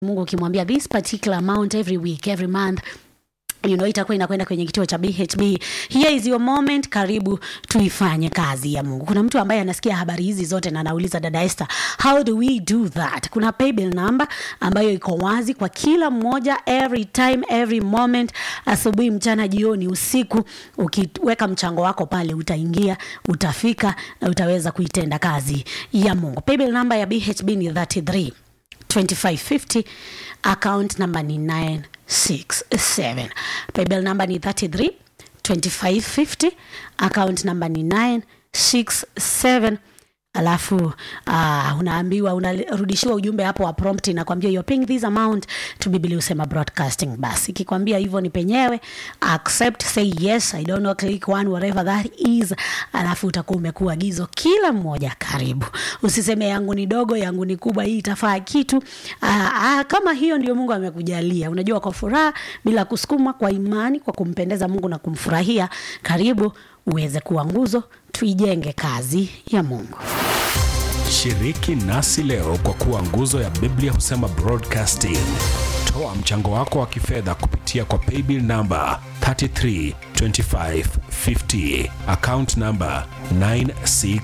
Mungu ukimwambia this particular amount every week every month you know, itakuwa inakwenda kwenye kituo cha BHB. Here is your moment, karibu tuifanye kazi ya Mungu. Kuna mtu ambaye anasikia habari hizi zote na anauliza dada Esther, how do we do that? Kuna paybill number ambayo iko wazi kwa kila mmoja, every time every moment, asubuhi, mchana, jioni, usiku. Ukiweka mchango wako pale, utaingia, utafika na utaweza kuitenda kazi ya Mungu. Paybill number ya BHB ni 33 2550 account number ni 967 paybill number ni 33 2550 account number ni 967 alafu uh, unaambiwa unarudishiwa ujumbe hapo wa prompt inakwambia you're paying this amount to Biblia usema broadcasting basi ikikwambia hivyo ni penyewe accept say yes i don't know click one whatever that is alafu utakuwa umekuwa agizo kila mmoja karibu usiseme yangu ni dogo yangu ni kubwa hii itafaa kitu uh, uh, kama hiyo ndio Mungu amekujalia unajua kwa furaha bila kusukuma kwa imani kwa kumpendeza Mungu na kumfurahia karibu uweze kuwa nguzo tuijenge kazi ya Mungu. Shiriki nasi leo kwa kuwa nguzo ya Biblia husema broadcasting. Toa mchango wako wa kifedha kupitia kwa paybill number 332550 account number 96